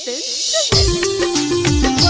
Films presents.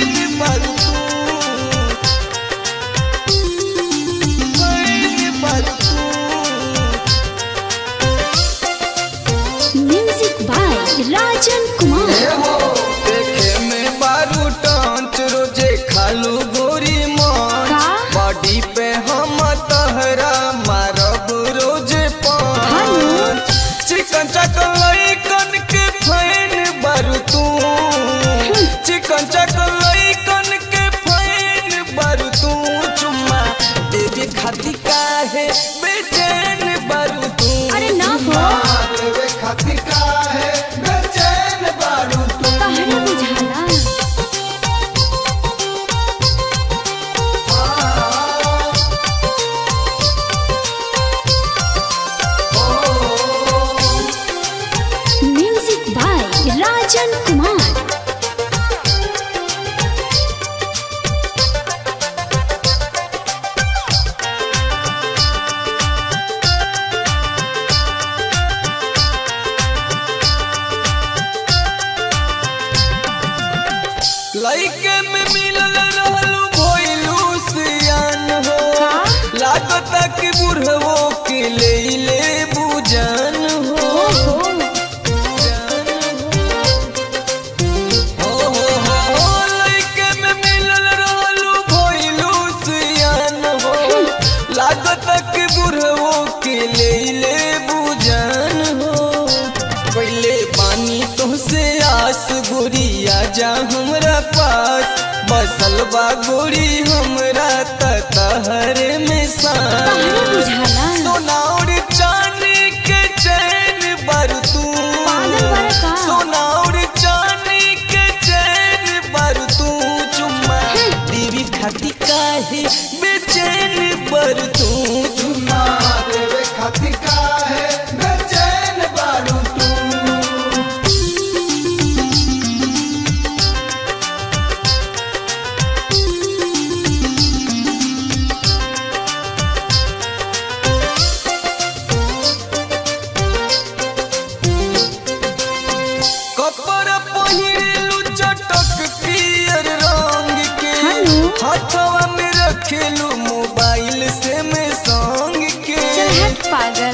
Music by Rajan Kumar. देखे में बारू टांच रोजे खालू गोरी मान का? बॉडी पे हम तहरा मारब रोजे हेलो? पान चिकन चकन लइकन के फैन बारू तू चिकन चकन लइकन के फैन बारू तू चुम्मा देवे खाती काहे बेचैन बारू तू अरे ना हो देवे खाती काहे बेचैन बारू तू तहरा बुझाला Music by Rajan Kumar. लइके में मिलल रहलू भइलू सियान हो का? लागत कि बुढ़वो के ले ले बुजान हो ओहो हो हो हो हो लइके में मिलल रहलू भइलू सियान हो लागत कि बुढ़वो के ले ले बुजान हो पहले पानी तुमसे आस गोरिया जा हमरा पास बसल बा गोरी हमरा तहरे में तहरा सांस बुझाला सोना और चांदी के चैन बारू तू पागल वाला का? सोना और चांदी के चैन बारू तू चुम्मा देवी खाती काहे बेचैन बारू तू चुम्मा देवी खाती काहे बेचैन बारू तू कपड़ा पहिरेलू चटक पियर रंग के हेलो? हाथवा में रखेलू मोबाइल से में संग के चल हट पागल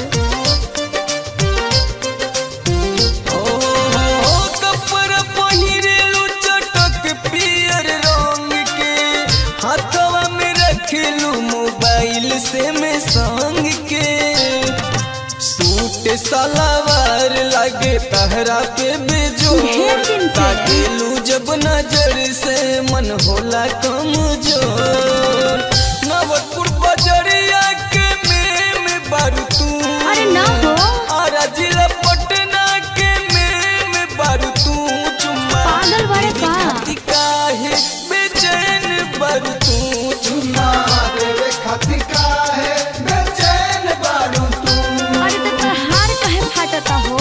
ओ हो हो कपड़ा पहिरेलू चटक पियर रंग के हाथवा में रखेलू मोबाइल से में संग के सूट सलवार लागे तहरा पे बेजोर ढेर दिन से। ताकेलू जब नजर से मन होला कमजोर नवतपुर बजरिया के में बारू तू अरे ना हो आरा जिला पटना के में बारू तू चुम्मा पागल वाले दीदी का? खाती काहे बेचैन बारू तू चुम्मा देवे खाती काहे बेचैन बारू तू अरे तो तोर हार काहे फाटता हो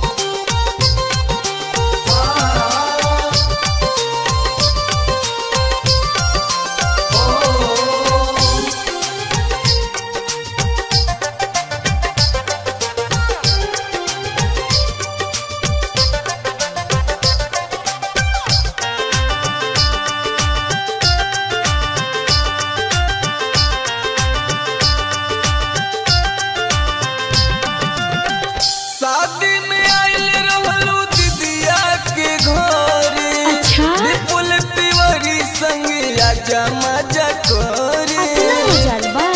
शादी में आइल रहलू दीदिया के घरे अच्छा? विपुल तिवारी संग आजा मजा करे अपना हो जाल बा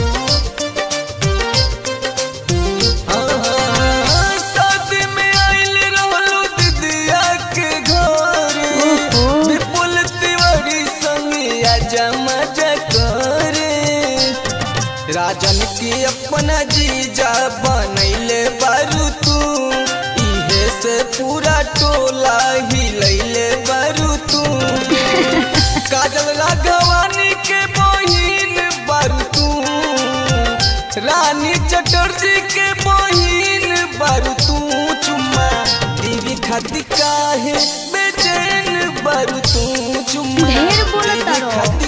हाँ, शादी में आइल रहलू दीदिया के घरे ओहो। विपुल तिवारी संग आजा मजा करे राजन के अपना जीजा बनैले बारू तू इहे से पूरा टोला हिलैले बारू तू काजल राघवानी के बहिन बारू तू रानी चटर्जी के बहिन बारू तू चुम्मा देवी खाती काहे बेचैन बारू तू चुम्मा ढेर बोलत देवी रहो। खाती